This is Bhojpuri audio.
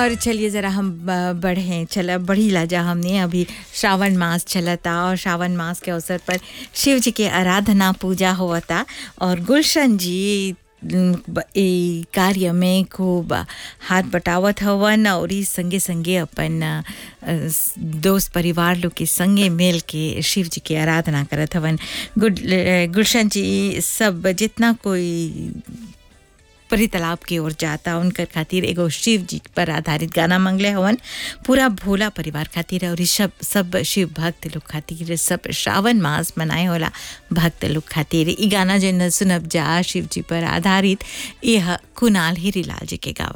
और चलिए ज़रा हम ब- बढ़ें चला बढ़ी ला जा हमने अभी श्रावण मास चलता और श्रावण मास के अवसर पर शिव जी के आराधना पूजा होता और गुलशन जी न, ब- ई कार्य में खूब हाथ बटावत हवन और ई संगे संगे अपन अ, स- दोस्त परिवार लोग के संगे मिल के शिव जी के आराधना करत हवन गुड गुलशन जी सब जितना कोई परी तालाब की ओर जाता उनकर खातिर एगो शिव जी पर आधारित गाना मंगले हवन पूरा भोला परिवार खातिर और ई सब सब शिव भक्त लोग खातिर सब श्रावण मास मनाए होला भक्त लोग खातिर ई गाना जो न सुनब जा शिव जी पर आधारित यह कुणाल हीरीलाल जी के गावल